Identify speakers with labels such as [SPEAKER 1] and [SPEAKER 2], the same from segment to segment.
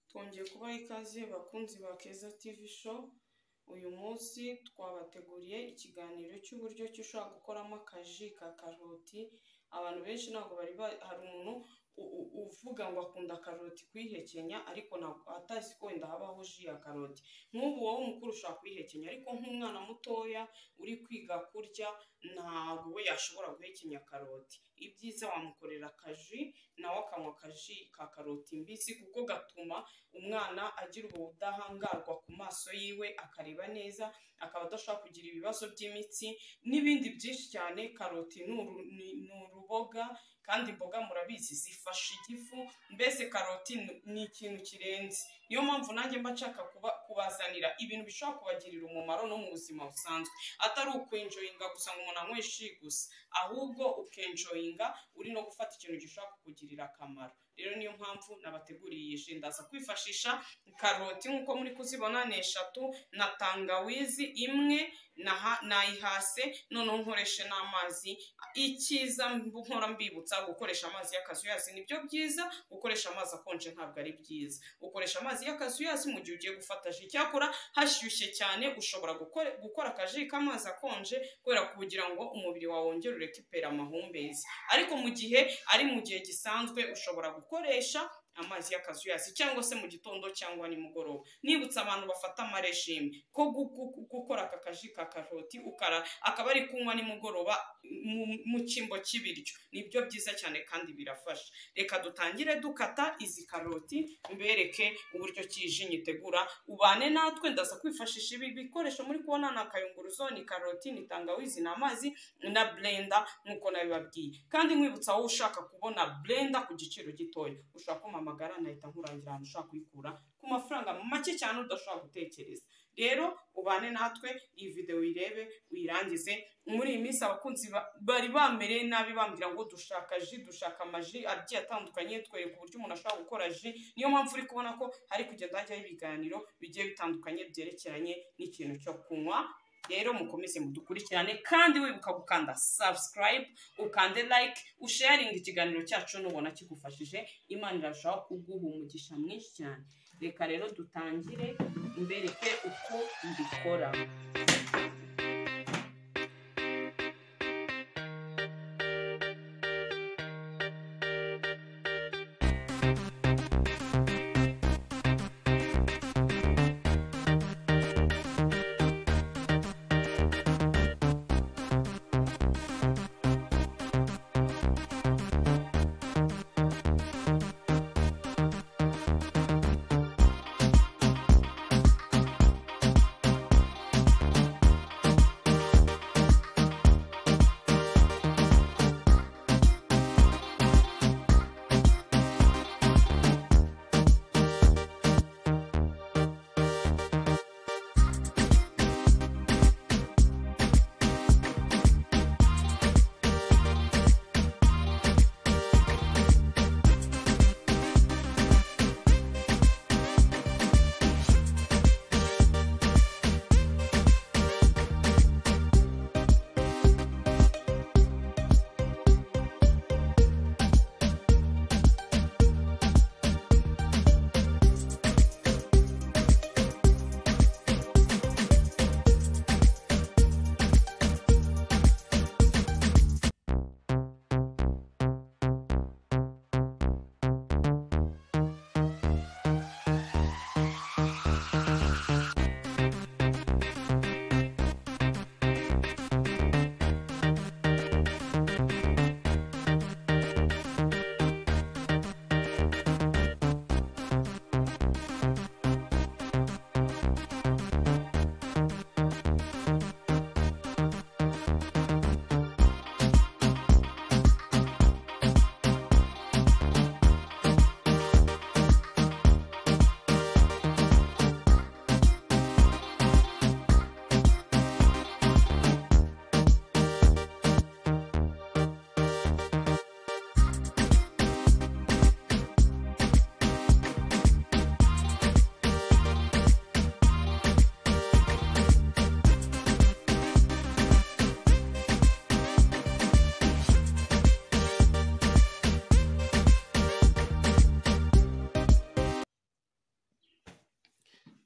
[SPEAKER 1] Twongeye kubaha ikaze bakunzi ba Keza TV show, uyu munsi twabateguriye ikiganiro cy'uburyo ki ushobora gukoramo akaji ka karoti, abantu benshi ntabwo bari hari umuntu uvuga ngo akunda karoti kuyihekenya ariko ntabwo atazi ko wenda habaho ji ya karoti, nk'ubu wowe mukuru ushobora kuyihekenya ariko nk'umwana mutoya uri kwiga kurya ntabwo we yashobora guhekenya karoti, ibyiza wamukorera akaji nawe akanywa akaji ka karoti mbisi kuko gatuma umwana agira ubudahangarwa ku maso yiwe akareba neza, akaba adashobora kugira ibibazo by'imitsi n'ibindi byinshi cyane, karoti ni uruboga kandi imboga murabizi zifasha igifu, mbese karoti ni ikintu kirenze, niyo mpamvu nanjye mba nshaka kubazanira ibintu bishobora kubagirira umumaro no mu buzima busanzwe, atari ukwenjoyinga gusa ngo umuntu anywe ji gusa, ahubwo ukenjoyinga uri no gufata ikintu gishobora kukugirira akamaro, rero niyo mpamvu nabateguriye iyi ji, ndaza kwifashisha karoti nk'uko muri kuzibona ni eshatu na tangawizi imwe nayihase noneho nkoreshe n'amazi, icyiza mpora mbibutsa gukoresha amazi y'akazu yazi ni byo byiza, gukoresha amazi akonje ntabwo ari byiza, ukoresha amazi y'akazu yazi mu gihe ugiye gufata ji, icyakora hashyushye cyane ushobora gukora akaji k'amazi akonje kubera kugira ngo umubiri wawe wongere urekuperare amahumbezi, ariko mu gihe ari mu gihe gisanzwe ushobora gukoresha amazi y'akazuyazi cyangwa se mu gitondo cyangwa nimugoroba, nibutsa abantu bafata amarejime ko gukora aka kaji ka karoti akaba ari kunywa nimugoroba mu cyimbo cy'ibiryo, nibyo byiza cyane kandi birafasha, reka dutangire dukata izi karoti mbereke uburyo ki iyi ji nyitegura, ubane natwe ndaza kwifashisha ibi bikoresho muri kubona ni akayunguruzo, ni karoti, ni tangawizi, ni amazi na blenda nk'uko nabibabwiye, kandi nkwibutsa wowe ushaka kubona blenda ku giciro gitoya ushobora kumpamagara nahita nkurangira ahantu ushobora kuyikura ku mafaranga make cyane udashobora gutekereza, rero ubane natwe iyi videwo uyirebe uyirangize, muri iyi minsi abakunzi bari bamereye nabi bambwira ngo dushaka ji, dushaka amaji agiye atandukanye, twereka uburyo umuntu ashobora gukora ji, niyo mpamvu uri kubona ko hari kugenda hajyaho ibiganiro bigiye bitandukanye byerekeranye n'ikintu cyo kunywa, rero mukomeze mudukurikirane kandi wibuka gukanda subscribe, ukande like, usharinge ikiganiro cyacu nubona kigufashije, Imana irarushaho kuguha umugisha mwinshi cyane, reka rero dutangire mbereke uko mbikora.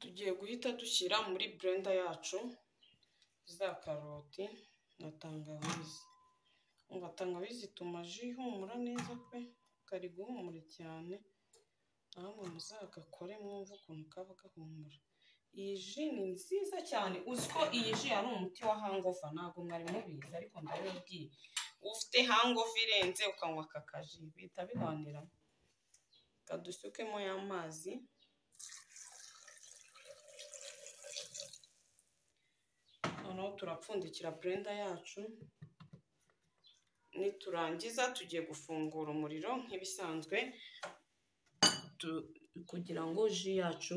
[SPEAKER 1] tugiye guhita dushyira muri blender yacu za karoti na tangawizi umva tangawizi ituma ji ihumura neza pe kari guhumura cyane namwe muzagakore mwumve ukuntu kaba gahumura iyi ji ni nziza cyane uzi ko iyi ji ari umuti wa hangova ntabwo mwari mubizi ariko ndabibabwiye ufite hangova irenze ukanywa aka kaji bihita bibanirana kadusukemo y'amazi noneho turapfundikira burenda yacu niturangiza tugiye gufungura umuriro nk'ibisanzwe kugira ngo ji yacu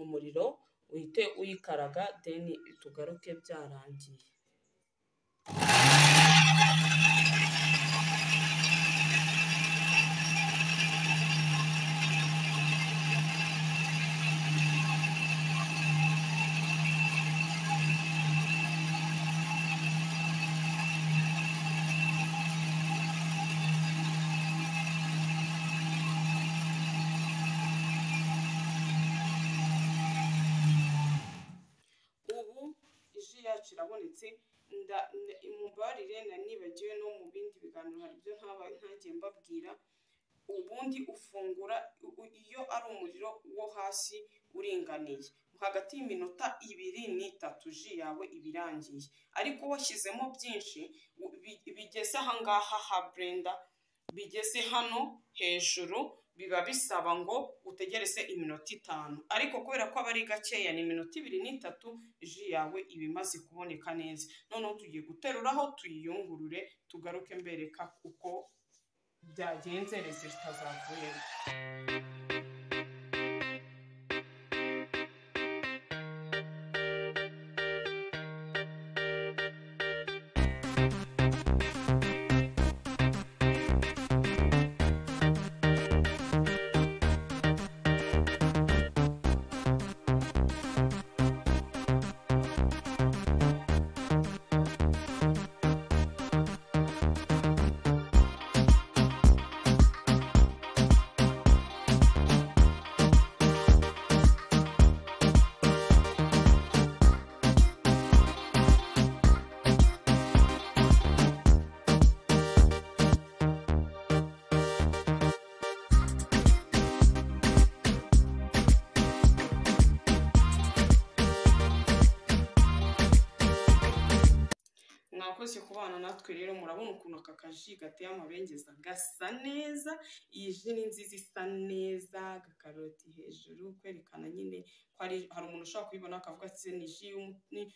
[SPEAKER 1] umuriro uhite uyikaraga deni tugaruke byarangiye ubu ji yacu irabonetse mubarire na nibagiwe no mu bindi biganiro hari ibyo ntaba ntagiye mbabwira ubundi ufungura iyo ari umuriro wo hasi uringaniye hagati y'iminota ibiri n'itatu ji yawe iba irangiye ariko washyizemo byinshi bigeze aha ngaha ha burenda bigeze hano hejuru biba bisaba ngo utegereze iminota itanu ariko kubera ko aba ari gakeya ni iminota ibiri n'itatu ji yawe iba imaze kuboneka neza noneho tugiye guteruraho tuyiyungurure tugaruke mbereka uko byagenze rezilita zavuyemo mwakoze kubana natwe rero murabona ukuntu aka kaji gateye amabengeza gasa neza iyi ji ni nziza isa neza agakaroti hejuru kwerekana nyine ko hari hari umuntu ushobora kuyibona akavuga ati ni ji y'umu- ni-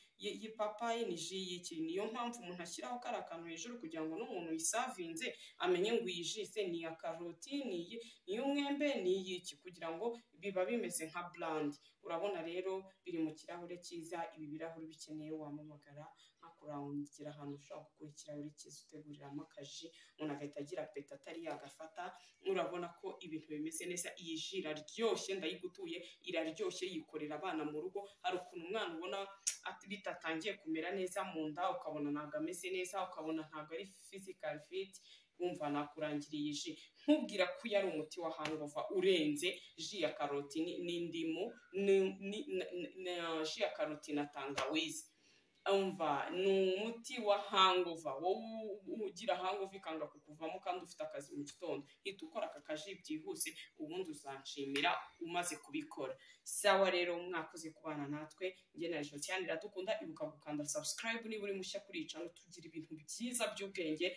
[SPEAKER 1] y'ipapayi ni ji y'iki niyo mpamvu umuntu ashyiraho kariya kantu hejuru kugira ngo n'umuntu uyisavinze amenye ngo iyi ji se ni iya karoti ni iyi- ni iy'umwembe ni iy'iki kugira ngo biba bimeze nka burandi urabona rero biri mu kirahure cyiza ibi birahuri bikeneye wamamagara nkakurangira ahantu ushobora gukura ikirahuri cyiza uteguriramo akaji umuntu agahita agira apeti atari yagafata urabona ko ibintu bimeze neza iyi ji iraryoshye ndayigutuye iraryoshye yikorera abana mu rugo hari ukuntu umwana ubona at- bitatangiye kumera neza mu nda ukabona ntabwo ameze neza ukabona ntabwo ari physical fit wumva nakurangira iyi ji nkubwira ko iyo ari umuti wa hangover urenze ji ya karoti ni- n'indimu ni- ni- na- na- na ji ya karoti na tangawizi umva ni umuti wa hangover wowe ugira hangover ikanga kukuvamo kandi ufite akazi mu gitondo hita ukora aka kaji byihuse ubundi uzanshimira umaze kubikora sawa rero mwakoze kubana natwe njye na Jotiane cyane iradukunda ibuka gukanda subscribe niba uri mushya kuri iyi channel tugira ibintu byiza by'ubwenge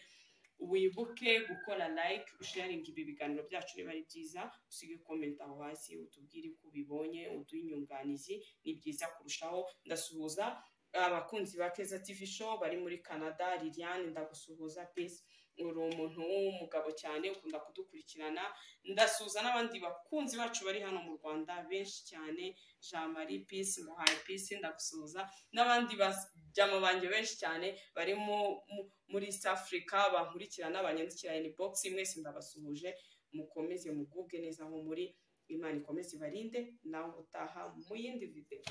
[SPEAKER 1] wibuke gukora like usharinga ibi biganiro byacu niba ari byiza usige comment aho hasi utubwire uko ubibonye uduhe inyunganizi ni byiza kurushaho ndasuhuza abakunzi ba Keza TV show bari muri Canada Liliane ndagusuhuza peace uri umuntu w'umugabo cyane ukunda kudukurikirana ndasuhuza n'abandi bakunzi bacu bari hano mu Rwanda benshi cyane Jean Marie peace muhaye peace ndagusuhuza n'abandi bajyama banjye benshi cyane bari mu- mu- muri East Africa bankurikirana banyandikira inbox mwese ndabasuhuje mukomeze mugubwe neza aho muri Imana ikomeze ibarinde nawe utaha mu yindi video